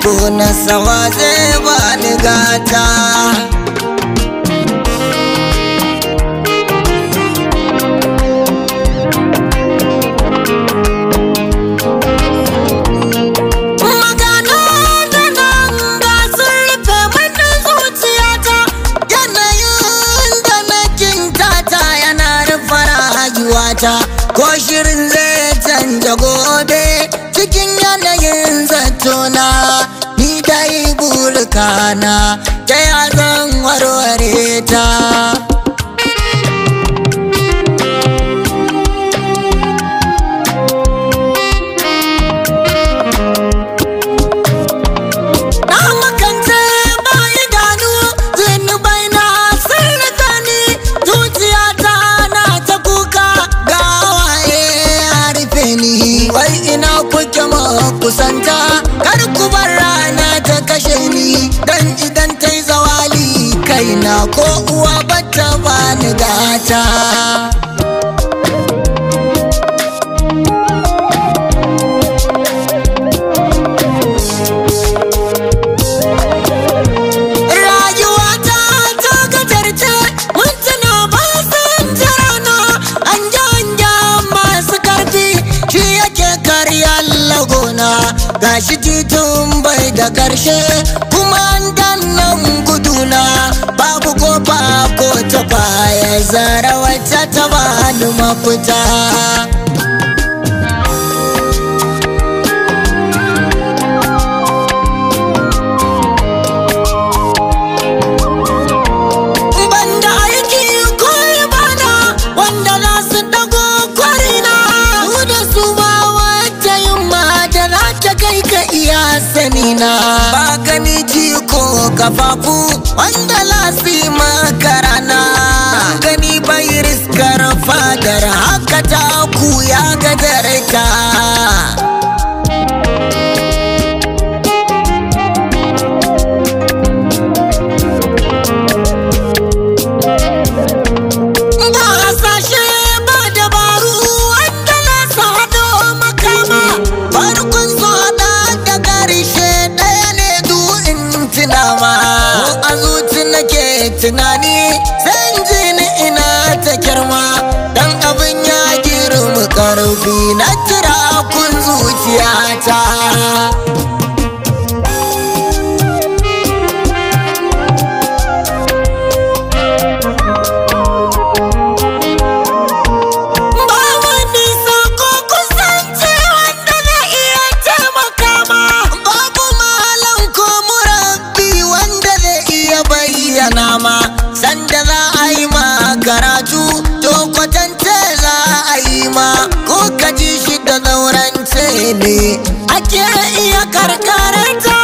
gona sawa zai bani gata Magana da nan ga sun rufe mini zuciyata Yanayin da na kintata yana rufe rayuwata Ko shirin zai canja gobe cikin yanayin zatona Ni dai burkana ta ya zan warware ta Na makance ba idanu zunubai na sun rika ni zuciyata na ta kuka ga waye a rufe ni wai ina kuke ma kusanta kar ku bar rana ta kashe ni dan idan ta yi zawali kaina ko uwa bata bani gata Rayuwata ta gajarce mintuna ba sun jirana an janja masu karfi shi yake karya lagona gashi titun bai da karshe kuma an dannan guduna babu kofa ko ta baya zara wacce ta bani mafita banda aiki ko bana wanda za su dago kwarina su da su ba wata yin da za ta kai ka iya sanina ba gani ji ko kafafu wanda lasi makarana gani bai riskar fadar haka ta ku ya gajarta Ba hasashe ba dabaru wanda na sado makama farkon so da da karshe ɗaya ne du in tunama a zuci nake tunani san ji ni ina ta girma dan abin ya girma karfi na kira kun zuciyata Ba wani sako kusanci wanda na iya taimaka ma Babu malam ko murabbi wanda zai iya bayyana ma Sanda za a yi ma karatu to kwatance za a yi ma Ko ka ji shi da zaurance ne ake iya karkaranta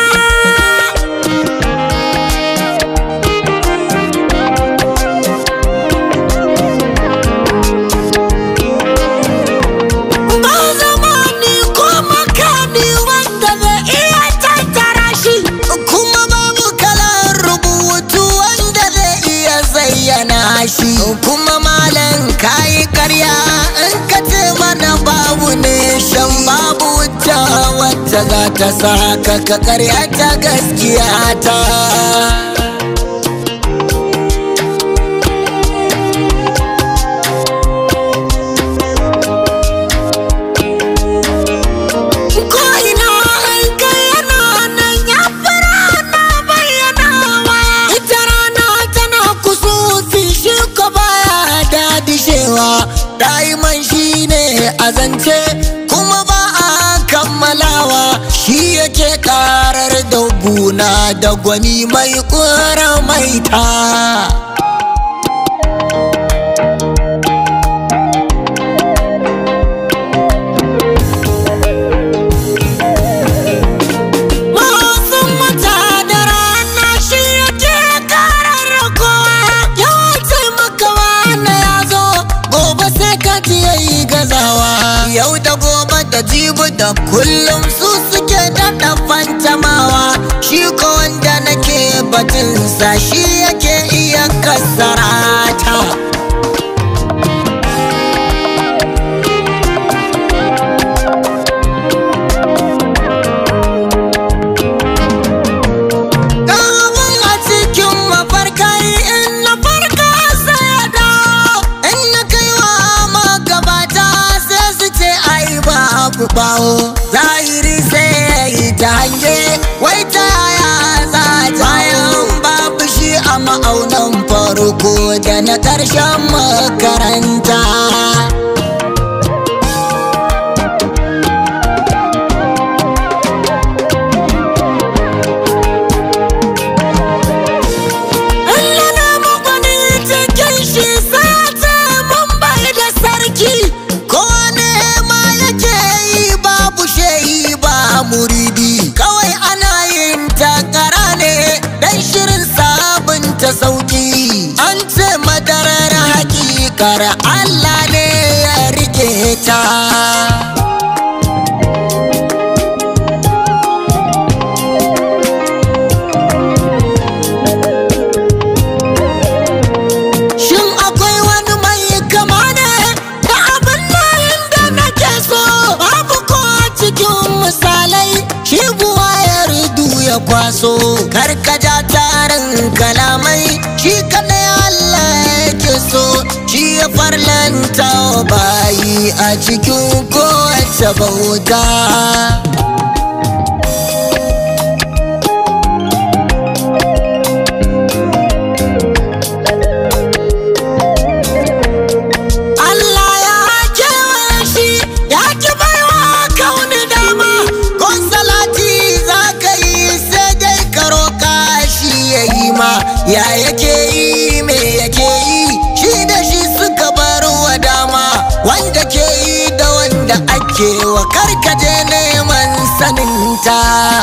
Ba zamani ko makami wanda zai iya tattara shi kuma babu kalan rubutu wanda zai iya zayyana shi kuma malam kayi karya in ka ce mana babu ne shan babu wuta wacce za ta saka ka karya ta gaskiya ta Ko ina an kai yana nan ya fara na bayyanawa Ita rana tana kusufi shi ko baya dadishewa Daiman shi ne a zance kuma ba a kammalawa Shi yake karar da guna da gwani mai kura maita Wasan wata da rana shi yake karar kowa ya taimaka wani ya zo gobe sai ka ji yayi gazawa yau da gobe da jibi da kullum su suke daɗa fantamawa shi ko wanda nake batunsa shi yake iya kasarata bawo zahiri sai ya yi ta hange wai ta yaya za ta bayan babu shi a ma'aunan farko da na ƙarshen makaranta Allah na magwani cikin shi sai ta mun bai da sarki ko ne ma yake yi babu shehi ba muridi kawai ana yin takara ne dan shirin sabunta sauki an ce madarar hakikar Allah ne ya rike ta Shin akwai wani mai kama ne da abin nan da nake so babu ko a cikin misalai shi buwa ya ridu ya kwaso karkaja tarin kalamai shi kadai Allah yake so shi ya farlanta wa bayi a cikin kowace bauta. Allah ya kewaye shi ya ki baiwa kauni dama ko salati za ka yi sai dai ka roƙa shi ya yi ma ya yake yi me yake yi shi da shi suka bar wa dama wanda ke yi da wanda ake wa karkaje neman saninta.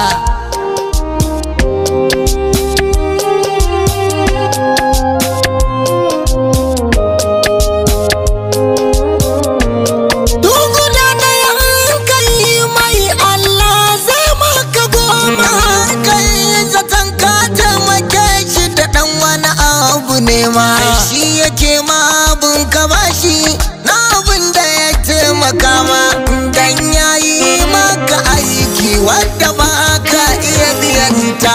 Duguna na yankai mai Allah zai maka goma kai zaton ka taimake shi da ɗan wani abu ne ma shi yake ma abun ka bashi na abun da ya taimaka ma dan yayi maka aiki wadda ba ka iya biyanta.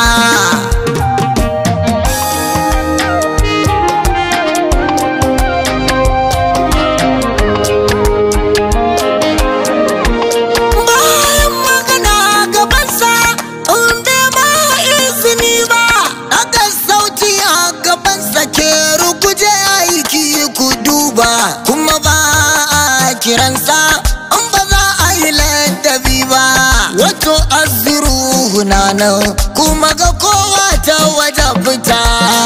bayan magana gabansa inda ba izini ba aka sauti a gabansa ke rukuje aiki ku duba kuma ba a kiransa in ba za a yi ladabi ba wato aziru na nan kuma ga kowa ta waje fita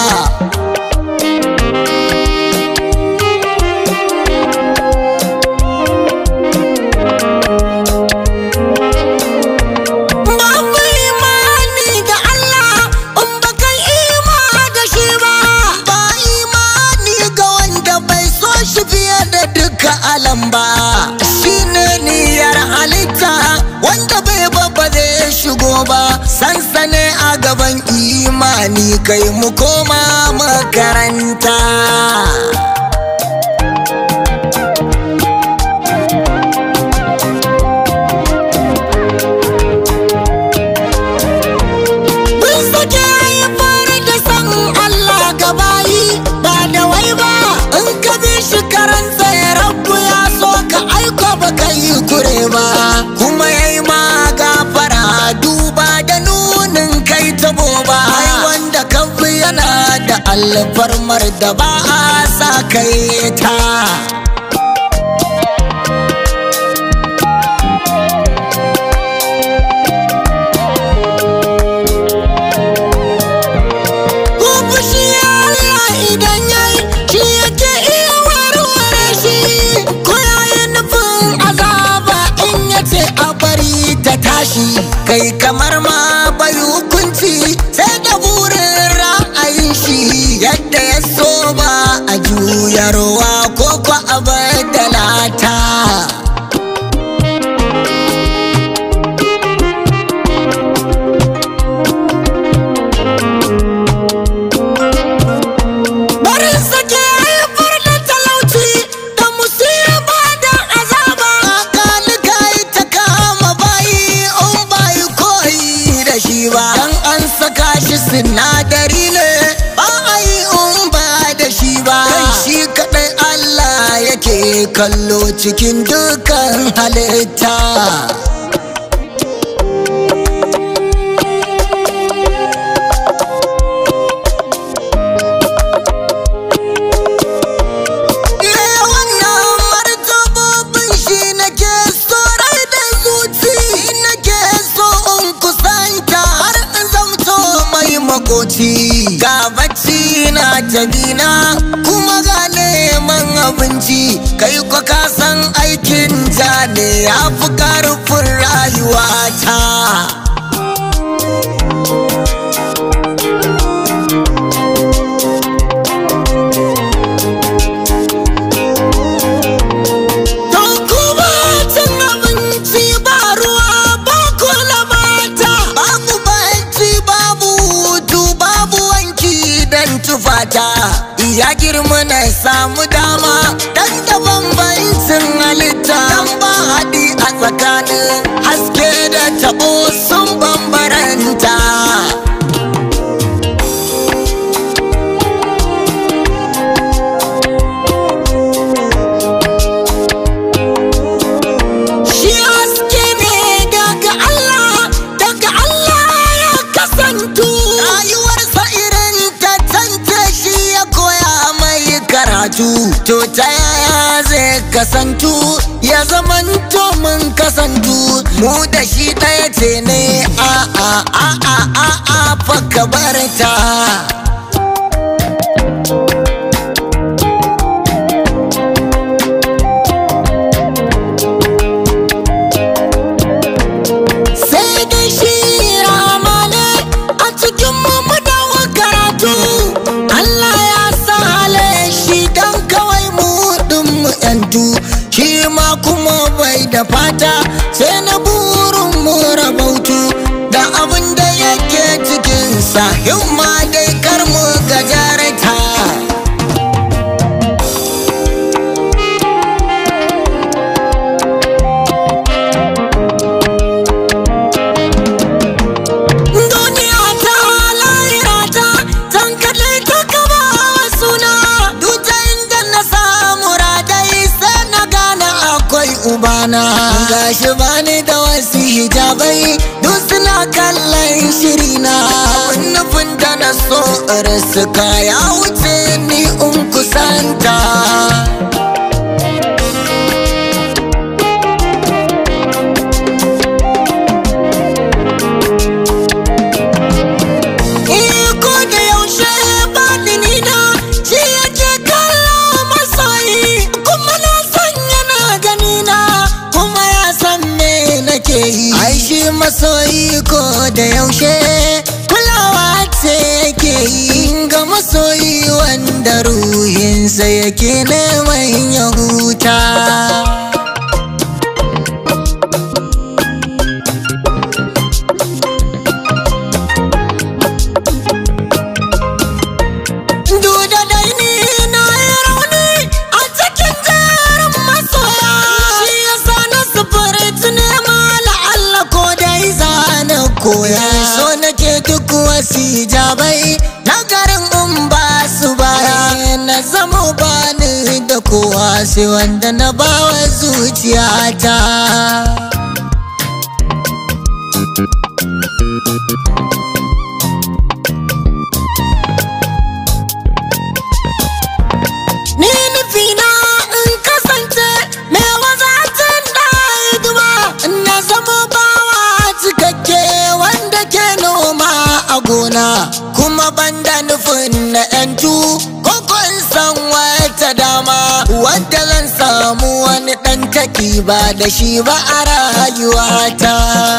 Babu imani da Allah in ba kai ima da shi ba. Ba imani ga wanda bai so shi fiye da duka alam ba. Shi ne niyyar halitta wanda bai babba zai shigo ba. Sansane a gaban imani kai mu koma makaranta. Mun sake haifar da san Allah gabayi ba da wai ba in ka bi shi karansa ya rabu ya so ka aiko ba ka yi kure ba kuma ya yi ma gafara duba da nunin kai tabo ba ai wanda ka fi yana da alfarmar da ba a sa kai ta. Ko fushi Allah idan yayi shi yake iya warware shi ko yayi nufin azaba in yace a bari ta tashi kai kamar ma bai hukunci sai da burin ra'ayin shi yadda ya so ba a juyarwa ko ko a badalata. Barin sake haifar da talauci da musiba da azaba. Kalika ta kama bayi in bayi koyi da shi ba. Dan an saka shi sinadari ne ba a yi in ba da shi ba. Kai shi kaɗai kallo cikin dukan halitta Me wannan martabobin shi nake so rai da zuci nake so in kusanta har in zamto mai makoci ga bacci na tabina kuma ga neman abinci kai kwa ka san aikin ja ne ya fi karfin rayuwata Don kuma cin abinci ba ruwa ba kula mata babu banci babu hutu babu wanki dan tufata ya girma na samu dama dan da bambancin halitta dan ba haɗi a tsakanin haske da tabo sun bambaranta Shi haske ne daga Allah, daga Allah ya kasantu. Rayuwarsa irin ta tance shi ya koya mai karatu. To ta yaya zai kasantu, ya zamanto mun kasantu. Mu da shi ɗaya ce ne a a a a a a fa ka bar ta. sai da shi ramane a cikin mu dawo karatu Allah ya sa hale shi dan kawai mu din mu yantu shi ma kuma bai da fata sai na burin mu rabautu da abin da yake cikin sa himma dai kar mu gajarta Duniya ta lahira ta zan kalle ta gaba suna Duta inda na samu radai sai na gane akwai ubana Gashi bani da wasu hijabai duk suna kallon shirina Abin nufin da na so suka ya wuce ni in kusanta Iko da yaushe batini na shi yake kallo masoyi kuma na san yana gani na kuma ya san me nake yi. Ai shi masoyi ko da yaushe kulawa ce yake yi ga masoyi wanda ruhinsa yake neman ya huta. Duda dai ni na yi rauni a cikin jerin masoya Shi ya sa na sufuri nema la'alla ko dai zana koya So nake duk wasu hijabai na garin in ba su baya Na zama bani da kowa sai wanda na bawa zuciyata Ni nufina in kasance mai wazatin da hidima na zama bawa cikakke wanda ke noma a gona kuma banda nufin na yantu koko in san wata dama wadda zan samu wani ɗan taki ba da shi ba a rayuwata.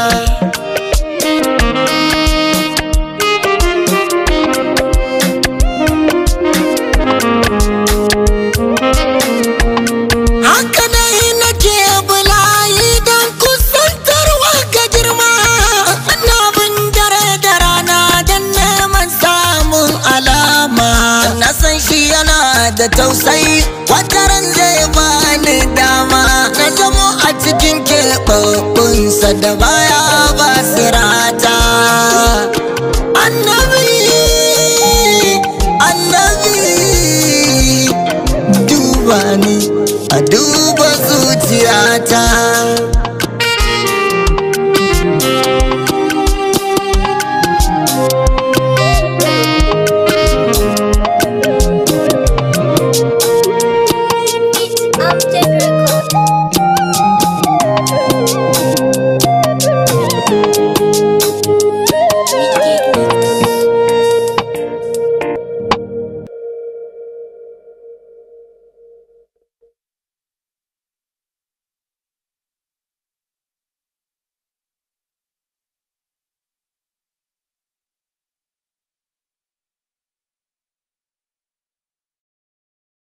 Haka dai nake bulayi don kusantarwa ga girma Na bin dare da rana don neman samun alama Na san shi yana da tausayi wataran zai bani dama Na zamo a cikin keɓaɓɓunsa da baya ba sirata Annabi, annabi duba ni